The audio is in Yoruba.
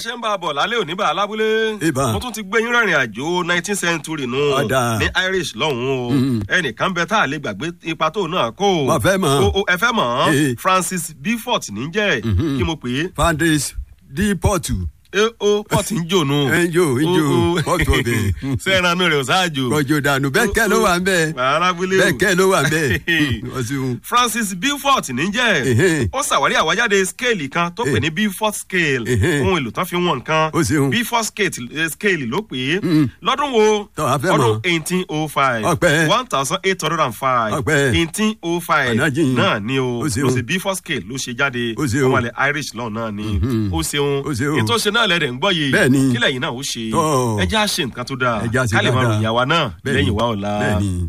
ṣe ń bá a bọ̀ lálẹ́ òní bá a lábúlé. Ìbá. mo tún ti gbé yín rìnrìn àjò nineteenth century nù. Ọ̀dà. ní irish lọ́hùn-ún o. ẹnìkan bẹ tá a lè gbàgbé ipa tó náà kó o. Wọ́n fẹ́ mọ̀. o o ẹ fẹ́ mọ̀ Eh. francis beaufort níjẹ́ kí mo pè é. fandis di pọ̀tù e o port ń jò nù. ẹ ń jò ń jò pọ̀tù ọbẹ̀ sẹ́ran rẹ̀ ò sáàjò. rọjò dànù bẹ́ẹ̀ kẹ́ ló wà ń bẹ́ẹ̀ arábúlé o. bẹ́ẹ̀ kẹ́ ló wà ń bẹ́ẹ̀ ọ̀sùn francis beaufort níjẹ́ Ehe. ó ṣàwárí àwájáde scale kan tó pè Eh. ní beaufort scale Ehe. ohun èlò tán fi wọn nǹkan Ó ṣeun. beaufort scale eh, scale ló pè é lọ́dún wo Tọ́, a fẹ́ ọdún mọ̀. eighteen oh five Ọpẹ́. one thousand eight hundred and five Ọpẹ́. eighteen oh five Ọ̀nà jìn. náà ni o Ó ṣeun. ló ṣe beaufort scale ló ṣe jáde Ó ṣeun. ọmọlẹ̀ irish lọ́ọ̀ náà ni ó ṣeun Ó ṣeun. ètò ṣe náà lẹ́rẹ̀ ń gbọ́ yìí Bẹ́ẹ̀ni. kílẹ̀ yìí náà ó ṣe Tọ́. ẹ já ṣe nǹkan tó dáa Ẹ já ṣe ká lè máa dáadáa. ròyìn àwa náà Bẹ́ẹ̀ni. lẹ́yìn wa ọ̀la. Bẹ́ẹ̀ni.